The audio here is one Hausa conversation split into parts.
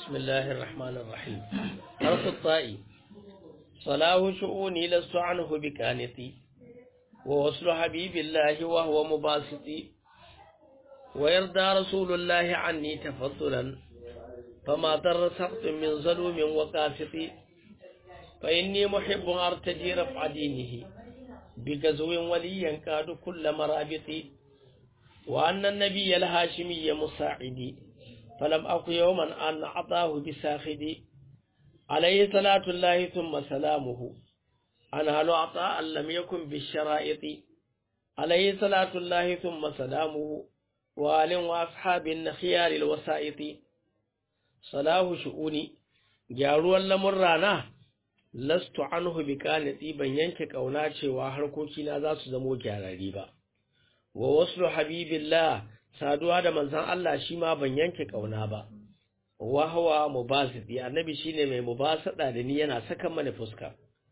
بسم الله الرحمن الرحيم حرف الطاء صلاه شؤوني لست عنه بكانتي ووصل حبيب الله وهو مباسطي ويرضى رسول الله عني تفضلا فما ضر سقط من ظلوم وقاسط فإني محب أرتجي رفع دينه بغزو ولي ينكاد كل مرابط وأن النبي الهاشمي مساعدي فلم أكن يوما أن أعطاه بساخدي عليه صلاة الله ثم سلامه أنهل عطاء لم يكن بالشرائط عليه صلاة الله ثم سلامه وآل وأصحاب خيار الوسائط صلاه شؤوني gyaruwar lamurrana lastu anhu bi kanati ban yanke kauna cewa harkokina za su zamo gyararri ba wa waslu habibillah saduwa da manzon Allah shi ma ban yanke kauna ba wa huwa mubasidi annabi shine mai mubasada da ni yana saka mana fuska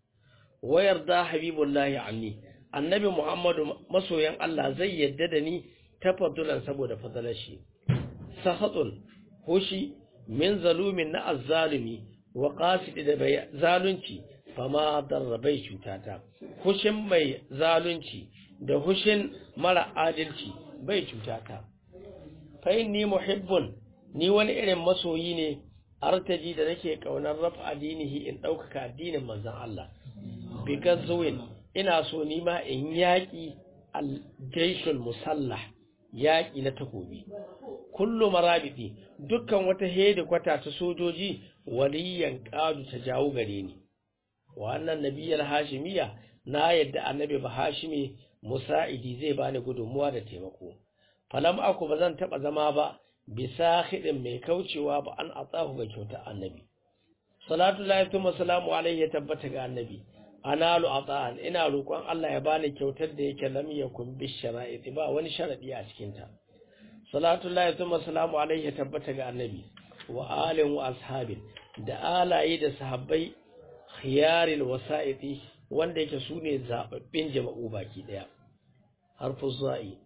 wa yarda habibullahi anni annabi muhammadu masoyan Allah zai yadda da ni tafaddulan saboda fadalar shi sahatun hushi min zalumin na azzalumi wa qasidi da bai zalunci fama darrabai cutata hushin mai zalunci da hushin mara adalci bai cutata fa inni muhibbun ni wani irin masoyi ne artaji da nake kaunar rafa addinihi in ɗaukaka addinin manzon Allah because zuwin ina so ni ma in yaƙi al-jaishul musallah yaƙi na takobi kullu marabiti dukkan wata hedikwata ta sojoji waliyan ƙadu ta jawo gare ni wannan nabiyar hashimiya na yadda annabi ba hashimi musa'idi zai bani gudunmuwa da taimako falam aku ba zan taɓa zama ba bisa hidin mai kaucewa ba an atsahu ga kyautar annabi salatu lahi tuma salamu alaihi ya tabbata ga annabi analu ata'an ina roƙon Allah ya bani kyautar da yake lam yakun bi shara'iti ba wani sharadi a cikin ta salatu lahi tuma salamu alaihi ya tabbata ga annabi wa alin wa ashabin da alaye da sahabbai khiyaril wasa'iti wanda yake sune zababbin jama'u baki daya harfu za'i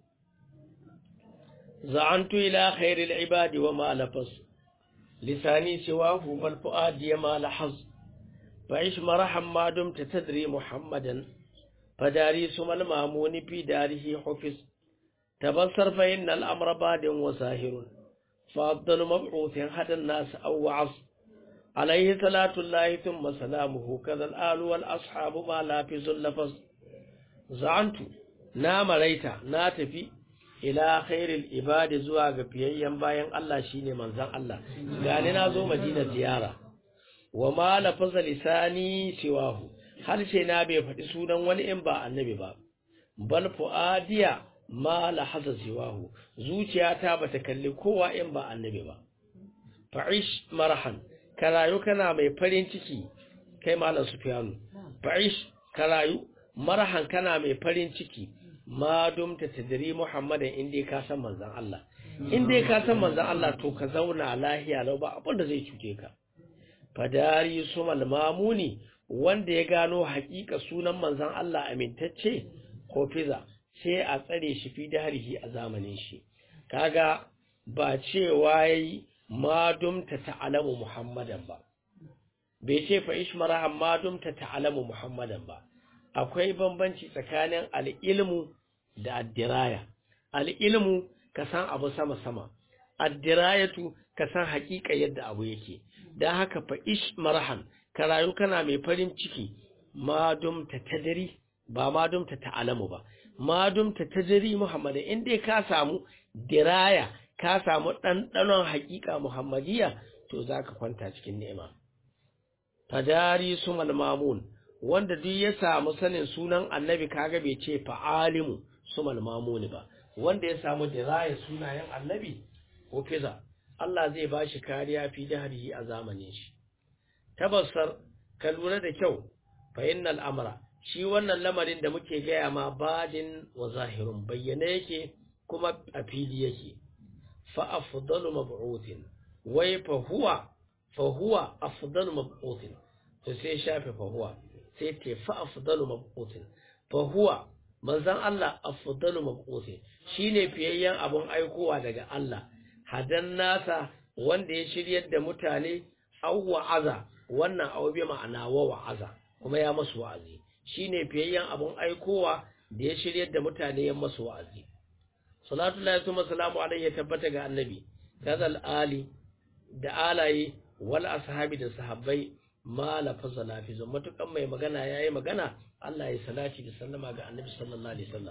زعنت إلى خير العباد وما لفظ لساني سواه بل فؤادي ما لحظ فعش مرحا ما دمت تدري محمدا فداري سم المامون في داره حفظ تبصر فإن الأمر باد وساهر فأفضل مبعوث هدى الناس أو وعظ عليه صلاة الله ثم سلامه كذا الآل والأصحاب ما لافز اللفظ زعنت نام ريتا ناتفي ila khairil ibadi zuwa ga fiyayyen bayan Allah shine manzon Allah gani na zo Madina ziyara wa ma lafaza lisani siwahu harshe na bai faɗi sunan wani in ba annabi ba bal fuadiya ma lahaza siwahu zuciyata bata kalli kowa in ba annabi ba fa'ish marhan karayu kana mai farin ciki kai malam sufyanu fa'ish karayu marhan kana mai farin ciki ma dumta tadri muhammadan in dai ka san manzon Allah in dai ka san manzon Allah to ka zauna lahiya lau ba abin da zai cuce ka fadari sumal mamuni wanda ya gano hakika sunan manzon Allah amintacce ko fiza sai a tsare shi fi darihi a zamanin shi kaga ba cewa yayi ma dumta ta'lamu muhammadan ba bai ce fa ishmara amma dumta ta'lamu muhammadan ba akwai bambanci tsakanin al'ilmu da addiraya al'ilmu ka san abu sama-sama addirayatu ka san haƙiƙa yadda abu yake don haka fa ish marhan ka rayu kana mai farin ciki ma dumta tadari ba ma dumta ta'alamu ba ma dumta tadari muhammadin in dai ka samu diraya ka samu ɗanɗanon haƙiƙa muhammadiya to za ka kwanta cikin ni'ima fadari su malmamun wanda duk ya samu sanin sunan annabi kaga bai ce fa'alimu su malmamuni ba wanda ya samu diraya sunayen annabi ko fiza Allah zai ba shi kariya fi dahrihi a zamanin shi tabassar ka lura da kyau fa innal amra shi wannan lamarin da muke gaya ma badin wa zahirun bayyana yake kuma a fili yake fa afdalu mab'uthin wai fa huwa fa huwa afdalu mab'uthin to sai shafe fa huwa sai ce fa afdalu mab'uthin fa huwa manzon Allah afdalu mab'uthin shine fiyayyen abun aikowa daga Allah hadan nasa wanda ya shiryar da mutane aw wa'aza wannan aw bi ma'ana wa wa'aza kuma ya masu wa'azi shine fiyayyen abun aikowa da ya shiryar da mutane ya masu wa'azi salatu lillahi wa salamu alaihi ya tabbata ga annabi kazal ali da alaye wal ashabi da sahabbai ma lafaza lafizu matukan mai magana yayi magana Allah ya salati da sallama ga annabi sallallahu alaihi wasallam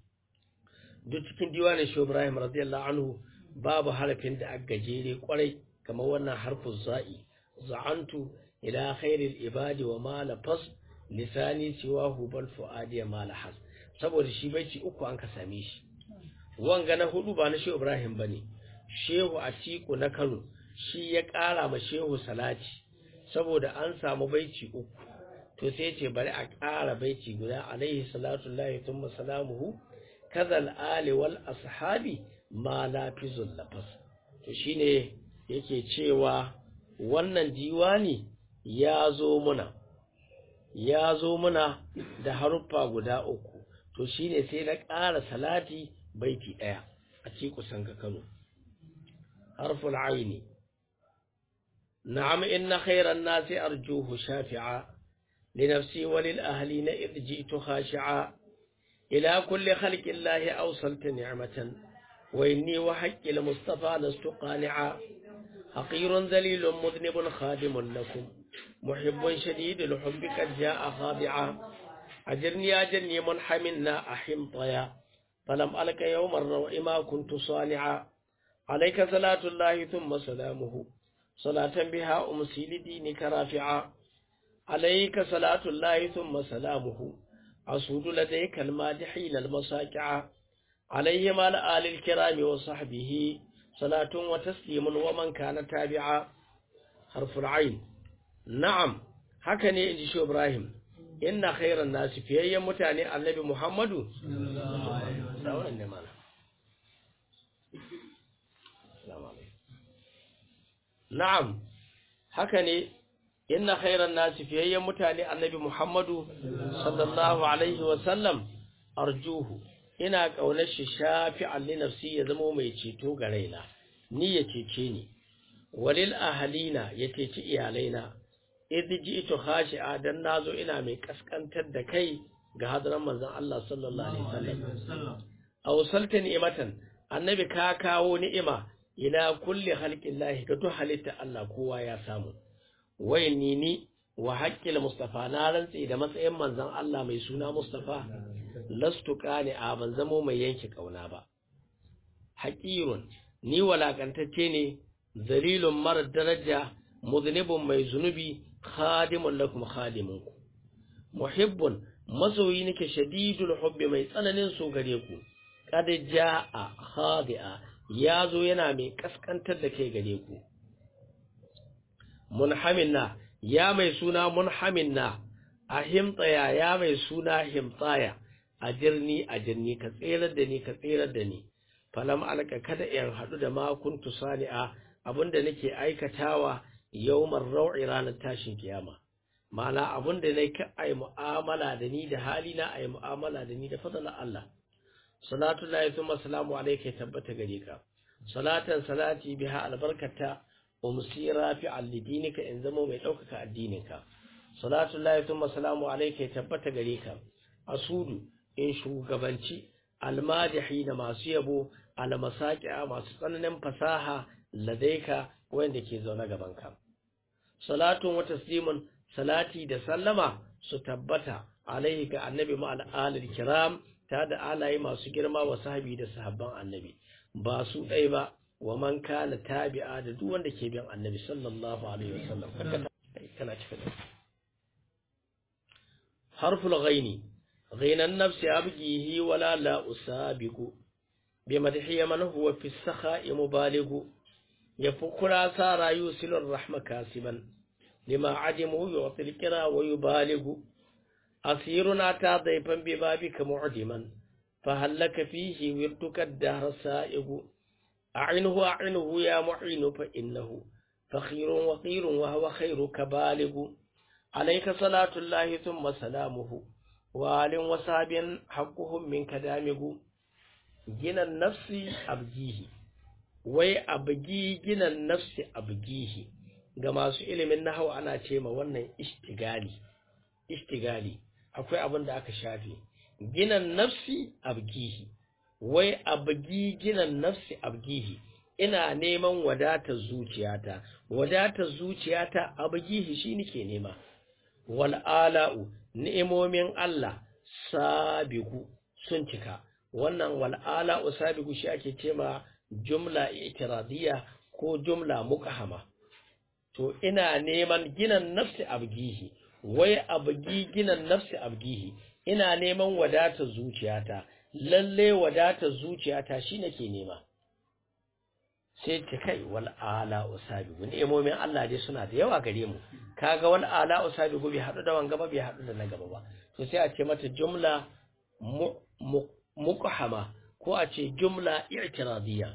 duk cikin diwanin shi Ibrahim radiyallahu anhu babu harafin da aka gajere kwarai kamar wannan harfin za'i za'antu ila khairil ibadi wa ma lafaz lisani siwahu bal fuadi ma lahaz saboda shi baiti uku an ka same shi wanga na hudu ba na shi Ibrahim bane shehu atiku na Kano shi ya kara ma shehu salati saboda an samu baiti uku to sai ce bari a ƙara baiti guda alaihi salatu lahi thumma salamuhu kazal ali wal ashabi ma lafizul lafas to shine yake cewa wannan diwani ya zo muna ya zo muna da haruffa guda uku to shine sai na ƙara salati baiti ɗaya a ci kusan ka Kano harful aini na'am inna khairan nasi arjuhu shafi'a لنفسي وللأهلين إذ جئت خاشعا إلى كل خلق الله أوصلت نعمة وإني وحق المصطفى لست قانعا حقير ذليل مذنب خادم لكم محب شديد الحب قد جاء خاضعا أجرني أجرني منحمنا أحمطيا فلم ألك يوم الروع ما كنت صانعا عليك صلاة الله ثم سلامه صلاة بها أمسي لدينك رافعا عليك صلاة الله ثم سلامه أسود لديك المادحين المساكعة عليهم على آل الكرام وصحبه صلاة وتسليم ومن كان تابعا حرف العين نعم هكذا إنجي شو إبراهيم إن خير الناس في أي متعني النبي محمد نعم هكذا inna khairan nasi fiyayyen mutane annabi Muhammadu sallallahu alaihi wasallam arjuhu ina ƙaunar shi shafi'an li nafsi ya zama mai ceto ga raina ni ya cece ni walil ahalina ya ceci iyalaina idh ji'tu khashi'a dan nazo ina mai kaskantar da kai ga hadaran manzon Allah sallallahu alaihi wasallam awsalta ni'matan annabi ka kawo ni'ima ila kulli khalqillahi ga duk halitta Allah kowa ya samu wayanni ni wa haqqil mustafa na rantsi da matsayin manzon Allah mai suna mustafa lastu qani a ban zamo mai yanke kauna ba haqirun ni walakantacce ne zalilun mar daraja muznibun mai zunubi khadimun lakum khadimun ku muhibbun masoyi nake shadidul hubbi mai tsananin so gare ku kad jaa khadi'a yazo yana mai kaskantar da kai gare ku munhaminna ya mai suna munhaminna a himtsaya ya mai suna himtsaya a jirni a jirni ka tserar da ni ka tserar da ni falam alka kada in haɗu da ma kuntu sani'a abinda nake aikatawa yawmar rau'i ranar tashin kiyama ma'ana abinda nake ka ai mu'amala da ni da hali na ai mu'amala da ni da fadalan Allah salatu lillahi thumma salamu alayka tabbata gare ka salatan salati biha albarkata umsi rafi'an lidinika in zama mai ɗaukaka addininka salatu lillahi thumma salamu alayka tabbata gare ka asudu in shugabanci almadihi da masu yabo almasaqi'a masu tsananin fasaha ladaika wanda ke zaune gaban ka salatun wa taslimun salati da sallama su tabbata alaihi ga annabi ma al'alil kiram ta da alaye masu girma wa sahabi da sahabban annabi ba su ɗai ba wa man kana tabi'a da duk wanda ke bin annabi sallallahu alaihi wasallam kana cika da harful ghaini ghainan nafsi abgihi wala la usabiqu bi madhi man huwa fi sakha'i mubaligu yafukura sara yusilur rahma kasiban lima adimu yu'ti al-qira wa yubaligu asiruna ta daifan bi babika mu'diman فهلك فيه وردك الدهر سائغ أعنه أعنه يا معين فإنه فخير وقير وهو خيرك بالغ عليك صلاة الله ثم سلامه وآل وصحب حقهم منك دامغ جنى النفس أبجيه wai abgi ginan nafsi abgihi ga masu ilimin nahawu ana ce ma wannan ishtigali ishtigali akwai abin da aka shafe ginan nafsi abgihi wai abgi ginan nafsi abgihi ina neman wadatar zuciyata wadatar zuciyata abgihi shi nake nema wal ala'u ni'imomin Allah sabigu sun cika wannan wal ala'u sabigu shi ake cema jumla itiradiyya ko jumla muqahama to ina neman ginan nafsi abgihi wai abgi ginan nafsi abgihi ina neman wadatar zuciyata lalle wadatar zuciyata shi nake nema sai ta kai wal ala usabigu ni'imomin Allah dai suna da yawa gare mu kaga wal ala usabigu bai hadu da wanga ba bai hadu da na gaba ba to sai a ce mata jumla muqahama ko a ce jumla i'tiradiyya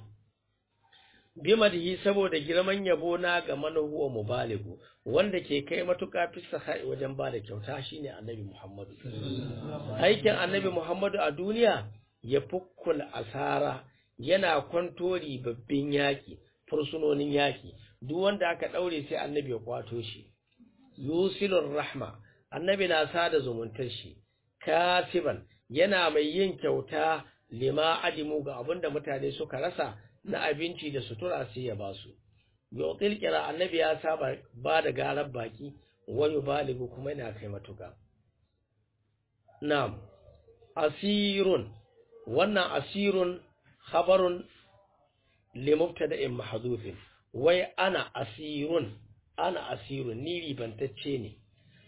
bimadhi saboda girman yabo na ga manahuwa mubaligu wanda ke kai matuƙa fi sahai wajen ba da kyauta shine annabi Muhammadu aikin annabi Muhammadu a duniya ya fukkul asara yana kwantori babbin yaki fursunonin yaki duk wanda aka daure sai annabi ya kwato shi yusilur rahma annabi na sada zumuntar shi kasiban yana mai yin kyauta lima adimu ga abinda mutane suka rasa na abinci da sutura sai ya ba su yautil kira annabi ya saba ba da garar baki wani baligu kuma yana kai matuka na'am asirun wannan asirun khabarun li mubtada'in mahdhufin wai ana asirun ana asirun ni ribantacce ne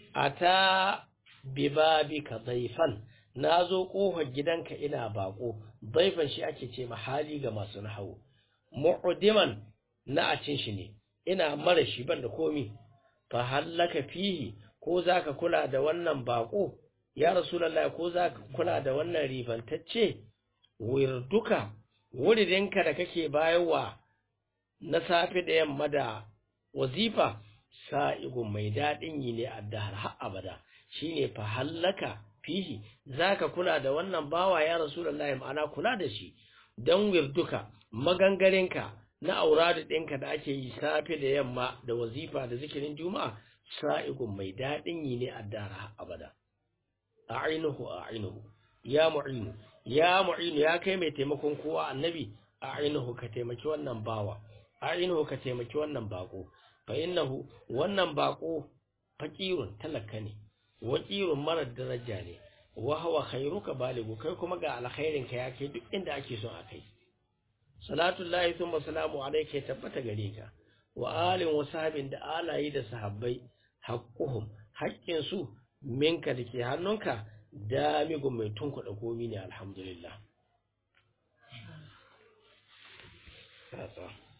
ata bibabika daifan nazo kofar gidanka ina bako daifan shi ake ce mahali ga masu nahawu mu'diman na a cin shi ne ina mara shi ban da komi fa hallaka fihi ko zaka kula da wannan bako ya rasulullahi ko zaka kula da wannan ribantacce wirduka wuridinka da kake bayarwa na safe da yamma da wazifa sa'igun mai daɗin yi ne a dahar har abada shine fa hallaka fihi zaka kula da wannan bawa ya rasulullahi ma'ana kula da shi dan wirduka magangarinka na auradu ɗinka da ake yi safe da yamma da wazifa da zikirin juma'a sa'igun mai daɗin yi ne a dahar har abada a'inuhu a'inuhu ya mu'inu ya mu'inu ya kai mai taimakon kowa annabi a'inuhu ka taimaki wannan bawa a'inuhu ka taimaki wannan bako fa innahu wannan bako faqirun talaka ne waqirun mara daraja ne wa huwa khairuka baligu kai kuma ga alkhairin ka ya kai duk inda ake son a kai salatullahi thumma salamu alayka tabbata gare ka wa alin wa sahabin da alayi da sahabbai haqquhum haƙƙin su minka dake hannunka damigun mai tunkuɗa komi ne alhamdulillah